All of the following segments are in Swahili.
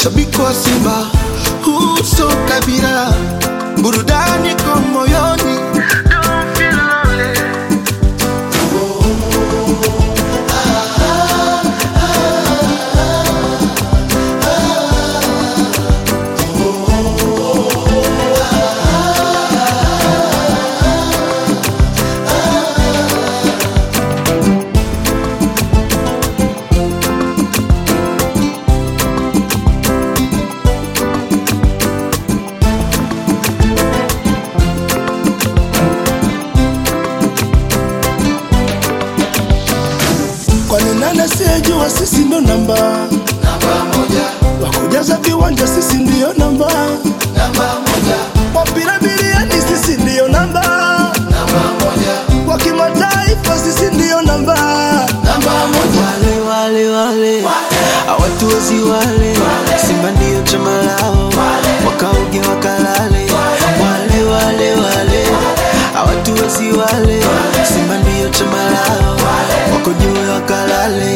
shabiki wa Simba, huu sio kabila, burudani kwa moyoni. Don't feel lonely. Kwani nani asiyejua sisi ndo namba Namba moja, wakujaza viwanja, sisi ndiyo namba namba moja, wapira biliani, sisi ndiyo namba namba moja, wa kimataifa, sisi ndiyo namba namba moja. wale wale wale hawatuwezi wale Simba ndio chama lao wakauge wakalale wale wale wale hawatuwezi wale Simba ndio chama lao wako juu wakalale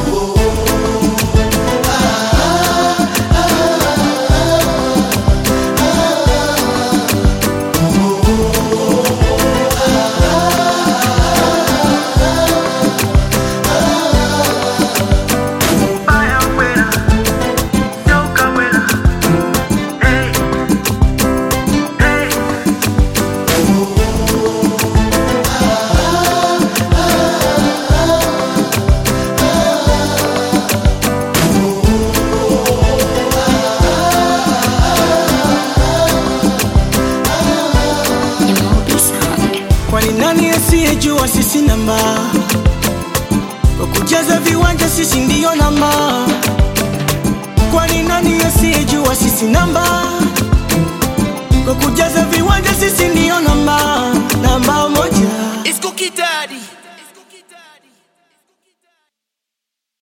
Kwani nani asiyejua sisi namba kwa kujaza viwanja, sisi ndiyo namba. Kwani nani asiyejua sisi namba kwa kujaza viwanja, sisi ndiyo namba.